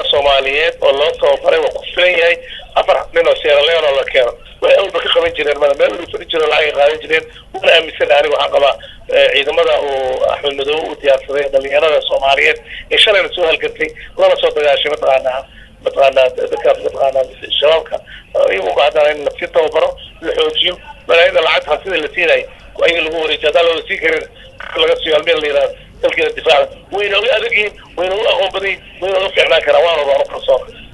soomaaliyeed oo loo tababaray waa ku filan yahay afar nin oo sierra leone oo la keeno way awalba ka qaban jireen mada meel wali fadhi jireen lacagay qaadan jireen wana aaminsan aniga waxaan qabaa ciidamada uu axmed madoobe u diyaarsaday dhalinyarada soomaaliyeed ee shalayna soo halgantay lana soo dagaashay mataqaanaa mataqaanaa dadkaas mataqaanaa shabaabka iyagu bahdana in lasii tababaro la xoojiyo malaayada lacagta hantida la siinayo ayaga lagu wareejiyo haddaan loola siin karin laga siiyo halmeel la yidhahdo dalkeeda difaaca wayna uga adag yihiin wayna uga aqoon badan yihin wayna uga fiicnaan karaan waana baan u kalsoona